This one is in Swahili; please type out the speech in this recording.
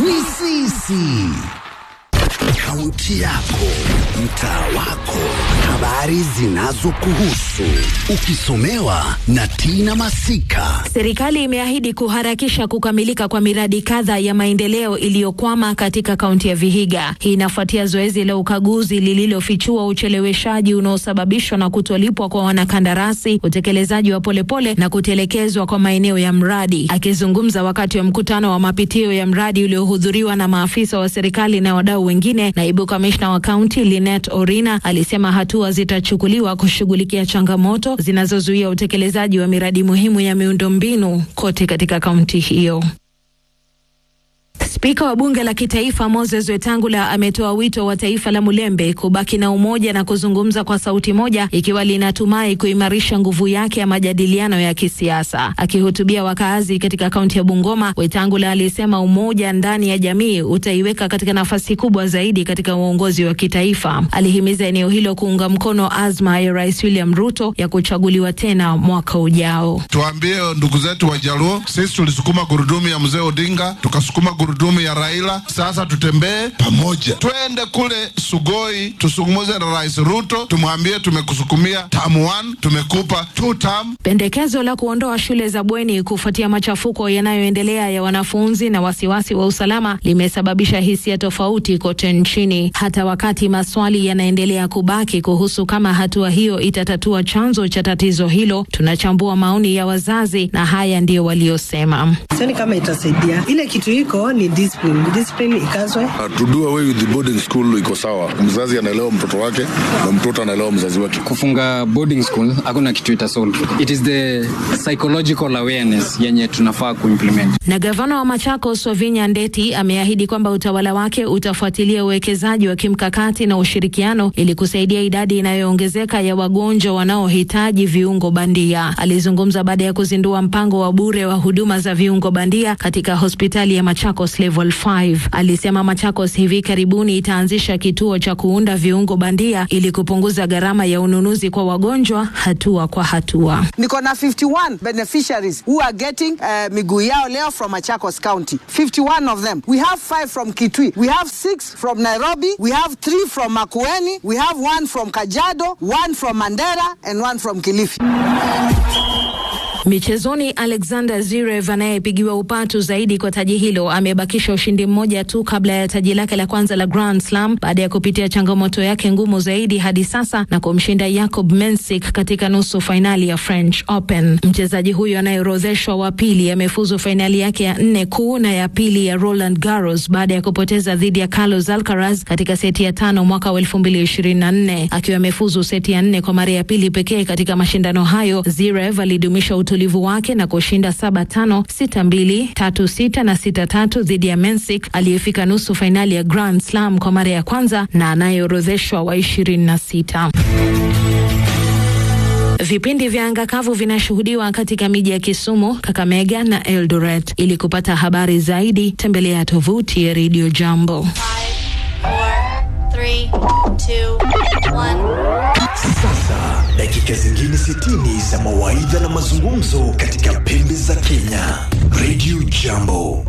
ni sisi. Kaunti yako, mtaa wako, habari zinazokuhusu, ukisomewa na Tina Masika. Serikali imeahidi kuharakisha kukamilika kwa miradi kadha ya maendeleo iliyokwama katika kaunti ya Vihiga. Hii inafuatia zoezi la ukaguzi lililofichua ucheleweshaji unaosababishwa na kutolipwa kwa wanakandarasi, utekelezaji wa polepole na kutelekezwa kwa maeneo ya mradi. Akizungumza wakati wa mkutano wa mapitio ya mradi uliohudhuriwa na maafisa wa serikali na wadau wengine, naibu kamishna wa kaunti Linet Orina alisema hatua zitachukuliwa kushughulikia changamoto zinazozuia utekelezaji wa miradi muhimu ya miundombinu kote katika kaunti hiyo. Spika wa bunge la kitaifa Moses Wetangula ametoa wito wa taifa la Mulembe kubaki na umoja na kuzungumza kwa sauti moja ikiwa linatumai kuimarisha nguvu yake ya majadiliano ya kisiasa. Akihutubia wakaazi katika kaunti ya Bungoma, Wetangula alisema umoja ndani ya jamii utaiweka katika nafasi kubwa zaidi katika uongozi wa kitaifa. Alihimiza eneo hilo kuunga mkono azma ya Rais William Ruto ya kuchaguliwa tena mwaka ujao. Tuambie ndugu zetu Wajaluo, sisi tulisukuma gurudumu ya mzee Odinga, tukasukuma gurudumu ya Raila. Sasa tutembee pamoja, twende kule Sugoi tusungumuze na Rais Ruto, tumwambie tumekusukumia term one, tumekupa two term. Pendekezo la kuondoa shule za bweni kufuatia machafuko yanayoendelea ya wanafunzi na wasiwasi wa usalama limesababisha hisia tofauti kote nchini, hata wakati maswali yanaendelea kubaki kuhusu kama hatua hiyo itatatua chanzo cha tatizo hilo. Tunachambua maoni ya wazazi na haya ndiyo waliosema. Sioni kama itasaidia. Ile kitu iko ni discipline, discipline ikazwe. Uh, to do away with the boarding school iko sawa. Mzazi anaelewa mtoto wake na mtoto anaelewa mzazi wake. Kufunga boarding school hakuna kitu itasolve. It is the psychological awareness yenye tunafaa kuimplement. Na gavana wa Machakos Wavinya Ndeti ameahidi kwamba utawala wake utafuatilia uwekezaji wa kimkakati na ushirikiano ili kusaidia idadi inayoongezeka ya wagonjwa wanaohitaji viungo bandia. Alizungumza baada ya kuzindua mpango wa bure wa huduma za viungo bandia katika hospitali ya Machakos Level 5. Alisema Machakos hivi karibuni itaanzisha kituo cha kuunda viungo bandia ili kupunguza gharama ya ununuzi kwa wagonjwa hatua kwa hatua. Niko na 51 beneficiaries who are getting uh, miguu yao leo from Machakos County. 51 of them. We have 5 from Kitui. We have 6 from Nairobi. We have 3 from Makueni. We have 1 from Kajiado, 1 from Mandera and 1 from Kilifi. Michezoni, Alexander Zverev anayepigiwa upatu zaidi kwa taji hilo amebakisha ushindi mmoja tu kabla ya taji lake la kwanza la Grand Slam baada ya kupitia changamoto yake ngumu zaidi hadi sasa na kumshinda Jakob Mensik katika nusu fainali ya French Open. Mchezaji huyo anayeorodheshwa wa pili amefuzu fainali yake ya nne kuu na ya pili ya Roland Garros baada ya kupoteza dhidi ya Carlos Alcaraz katika seti ya tano mwaka wa 2024 akiwa amefuzu seti ya nne kwa mara ya pili pekee katika mashindano hayo. Zverev alidumisha utulivu wake na kushinda saba tano sita mbili tatu sita na sita tatu dhidi ya Mensik aliyefika nusu fainali ya Grand Slam kwa mara ya kwanza na anayeorodheshwa wa ishirini na sita. Vipindi vya anga kavu vinashuhudiwa katika miji ya Kisumu, Kakamega na Eldoret. Ili kupata habari zaidi, tembelea tovuti ya Radio Jambo. Sasa dakika zingine 60 za mawaidha na mazungumzo katika pembe za Kenya. Radio Jambo.